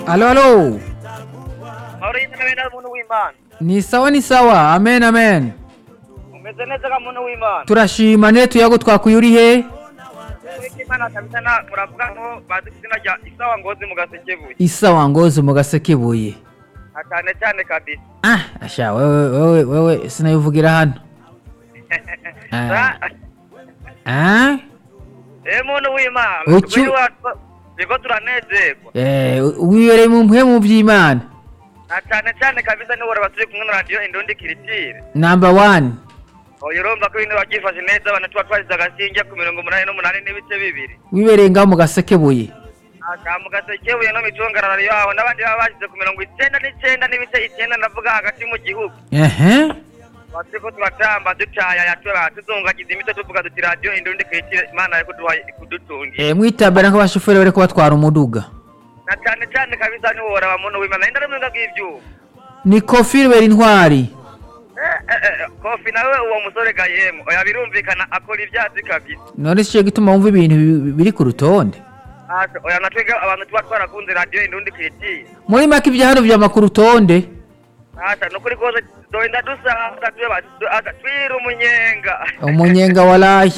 alo alo mahoro y'imana na muntu w'imana ni sawa ni sawa amen amen umeze neza ka muntu w'imana turashima ne tuyago twakuye uri he Uwiteka imana kabisa na muravuga ngo bazi izina rya isawa ngozi mu gasekebuye isawa ngozi mu gasekebuye na cyane cyane kabisa ah asha wewe wewe wewe sinayivugira hano Ah. ah eh muntu w'imana Uki- turi iwacu turiko turanezerwa eh wibereye mu mpwe mu by'imana na cyane cyane kabisa niwe uraba turi kumwe na radiyo indundi kiritire number one oya urumva ko ibintu babyifashe neza abantu tuba twashyize agasinge ku mirongo umunani n'umunani n'ibice bibiri wibereye ngaho mu gasekebuye aka mu gasekebuye no mitungararo yaho n'abandi baba bashyize ku mirongo icyenda n'icyenda n'ibice icyenda ndavuga hagati mu gihugu ehe turiko turatamba ducaya yatura tuzungagiza imitwe tuvuga duti radiyo indundi kiritire imana yo kuduha kudutungira eh mwitambara nk'abashoferi bariko batwara umuduga na cyane cyane kabisa niwe uraba muntu w'imana indari mu biga bw'ibyuma ni kofi rubera intwari Eh, eh, eh, kofi nawe uwo musore gahemu oya birumvikana akora ibyatsi kabisa none si cyo gituma wumva ibintu bi- biri ku rutonde Asa, oya natwebwe abantu tuba twarakunze radiyo indundi kiritire muri make ibya hano byama ku rutonde asa nukuri rwose doenda dusanga tuba twira umunyenga umunyenga waraye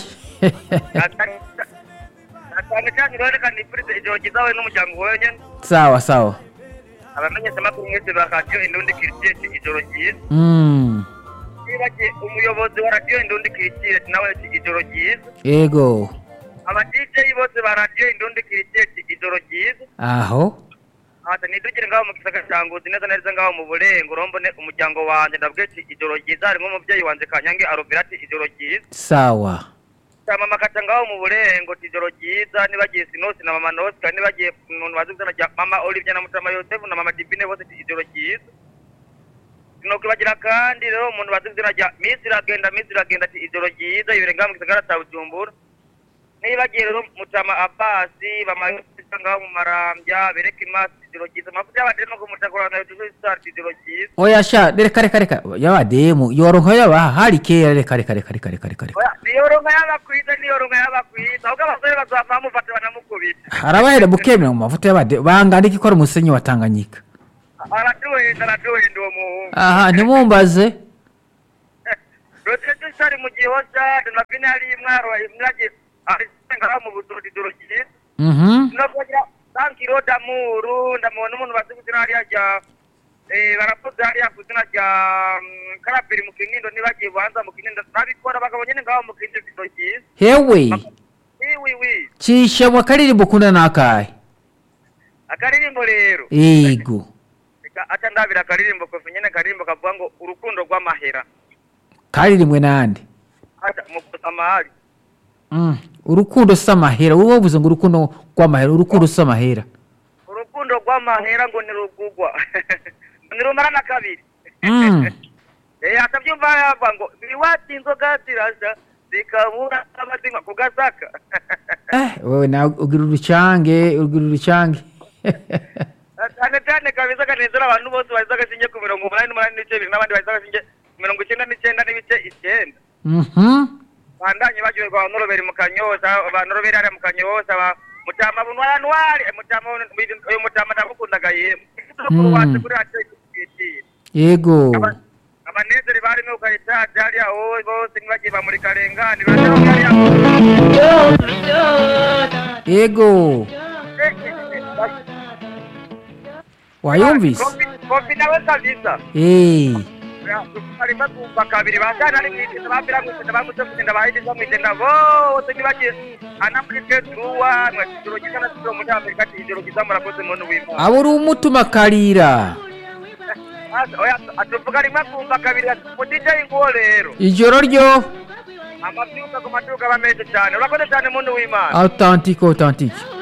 Na cyane cyane urabona nifurize ijoro ryiza wowe n'umuryango wawe nyene sawa sawa abamenyeshamakuru mwese ba radiyo indundi kiritire ijoro ryiza Mm, nibagiye umuyobozi wa radiyo indundi kiritire nawe ati ijoro ryiza yego aba DJ bose ba radiyo indundi kiritire ijoro ryiza aho ata nidugire ngaho mu gisaka cya Ngozi neza neza ngaho mu burengo urombone umuryango wanjye ndabwiye ati ijoro ryiza harimo umubyeyi wanjye kanyange arobera ati ijoro ryiza sawa cya mama kaca ngaho mu burengo ati ijoro ryiza nibagiye sinosi na mama nosi kandi nibagiye umuntu bazi izina rya mama olivier na mutama yosefu na mama divine bose ati ijoro ryiza sinokwibagira kandi rero umuntu bazi izina rya misi iragenda misi iragenda ati ijoro ryiza yibere ngaho mu gisagara cya bujumbura nibagiye rero mutama abasi bamayosesa ngaho mu marambya bereke imasi ijoro ryiza amavuta y'abadere no kumutakorana yutuzo isitari ijoro ryiza oya sha reka reka reka y'abademu yoronka yabaha hari kera reka reka reka reka reka reka reka Oya, niyo ronka y'abakwiza niyo ronka y'abakwiza ahubwo abasore bazava bamufata banamukubita harabahera bukemera mu mavuta y'abademu bangana iki ko ari umusenyi wa tanganyika aratuwenda aratuwenda uwo muhungu aha ntimumbaze rotete sari mu gihoza donavine hari imwaro imwage arisenga mu buturo ijoro ryiza mhm no kugira sankiro damuru ndamubona umuntu bazi kuzina hariya rya eh baravuze hariya kuzina rya mm, karabiri mu kinindo nibagiye buhanza mu kinindo nabikora abagabo nyene ngaho mu kinindo ijoro ryiza hewe wi wi wi cisha mu karirimbo ukunda nakahe akaririmbo rero yego Reka aca ndabira akaririmbo kofi nyene akaririmbo kavuga ngo urukundo rw'amahera karirimwe nande aca mukosa amahari Mm, urukundo si amahera wowe wavuze ngo urukundo rw'amahera urukundo si amahera urukundo rw'amahera ngo ntirugugwa ntirumara na kabiri Mm. eh atabyumva yavuga ngo biwati inzoga zirasha zikabura abazinywa ku gasaka eh wewe nawe ugira urucange ugira urucange cyane cyane kabisa kanezera abantu bose bahize agashinge ku mirongo umunani n'umunani n'ibice bibiri n'abandi bahize agashinge ku mirongo icyenda n'icyenda n'ibice icyenda mhm bandanye baryoherwa abanoroberi mu kanyoza abanoroberi hariya mu kanyoza ba mutama bunwanwari mutama uyu mutama ndamukundaga yemwe kuri Mm. wacu kuri radiyo ikitira yego abanezeri barimo ukayitaje hariya wowe bose ntibagiye bamurika rengani baraho hariya yego wayumvise Kofi- kofi nawe kabisa eh harimo kumva kabiri bajana ari mwiteze bambira mwiteze bamutse kugenda bahidiza mwitenda bose ntibagiye anamurike tuwa mwatijoro giza na tijoro muri amerika ati ijoro giza murakoze muntu w'imana aba uri umutuma karira atuvuga rimwe kumva kabiri mu dj nguwo rero ijoro ryo amabyuka ku maduka aba meza cyane urakoze cyane muntu w'imana authentique authentique